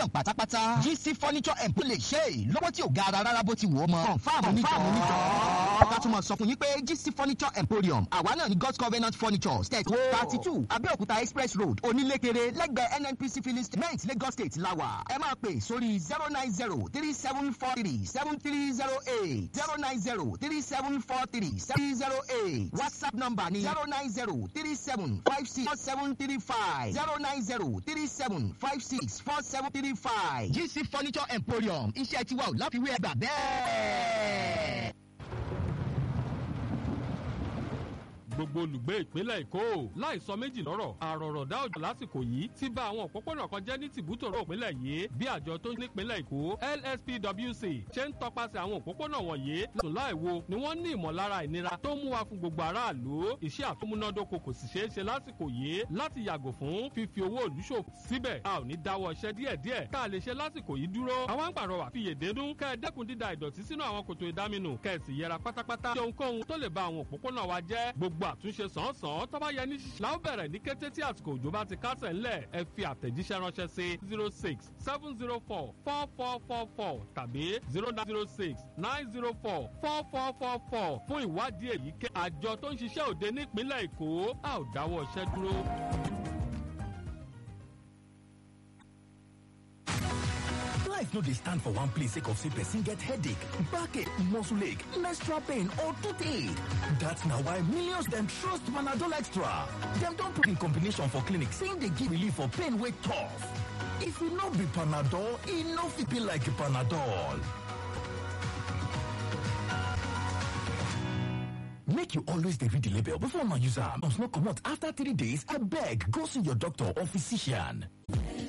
installation pátápátá GC furniture and lè ṣe é lọ́wọ́ tí ò ga ara rárá bó ti wù ọ́ mọ́. confam onítọ̀ ká tún mọ̀ sọ fún yín pé GC furniture emporium àwa náà ní God's Covenant furniture state thirty two Abẹ́òkúta express road onílékeré lẹ́gbẹ̀ẹ́ NNPC filling station Lagos state lawa ẹ máa pè sórí zero nine zero three seven four three seven three zero eight zero nine zero three seven four three seven zero eight WhatsApp number ni zero nine zero three seven five six four seven three five zero nine zero three seven five six four seven three five GC furniture emporium iṣẹ́ tiwa ò láfiwé ẹgbà bẹ́ẹ̀. gbogbo olùgbé ìpínlẹ̀ èkó láì sọ méjì lọ́rọ̀ àròrọ̀dá òjò lásìkò yìí ti bà àwọn òpópónà kan jẹ́ ní tìbútòrò ìpínlẹ̀ yìí bí àjọ tó nípínlẹ̀ èkó lspwc ṣe ń tọpasẹ̀ àwọn òpópónà wọ̀nyí lọ́sùn láìwo ni wọ́n ní ìmọ̀lára ìnira tó mú wa fún gbogbo aráàlú iṣẹ́ àtúmúnádóko kò sì ṣeé ṣe lásìkò yìí láti yàgò fún fífi owó òlú ṣòfò síbẹ̀ a ò ní dáwọ́ iṣẹ́ díẹ̀díẹ̀ tá a lè ṣe lásìkò yìí dúró àwọn ń pàrọwà fìyèdénú kẹ́ ẹ dẹ́kun dída ìdọ̀tí sínú àwọn kòtò ìdáminù kẹ́ ẹ sì yẹra pátápátá ṣe ohunkóhun tó lè ba àwọn òpópónà wa jẹ́ gbogbo àtúnṣe sàn-án tó bá yẹ ní ṣíṣe láwọn bẹ̀rẹ̀ ní kété tí àsìkò òjò bá ti kásẹ̀ ńlẹ̀ ẹ fi àtẹ̀jíṣẹ́ ránṣẹ́ sí zero six seven zero four four four four four tàbí zero nine zero six nine zero four four four four four fún ìwádìí èyí ké àjọ tó ń ṣiṣẹ́ òde nípínlẹ̀ èkó a ò dáwọ́ iṣẹ́ dúró. life no dey stand for one place sake of say person get headache backache muscle ache menstrual pain or toothache dat na why millions dem trust panadol extra dem don put in combination for clinic say im dey give relief for pain wey tough if e no be panadol e no fit be like panadol make you always dey read the label before una use am no comot after three days abeg go see your doctor or physician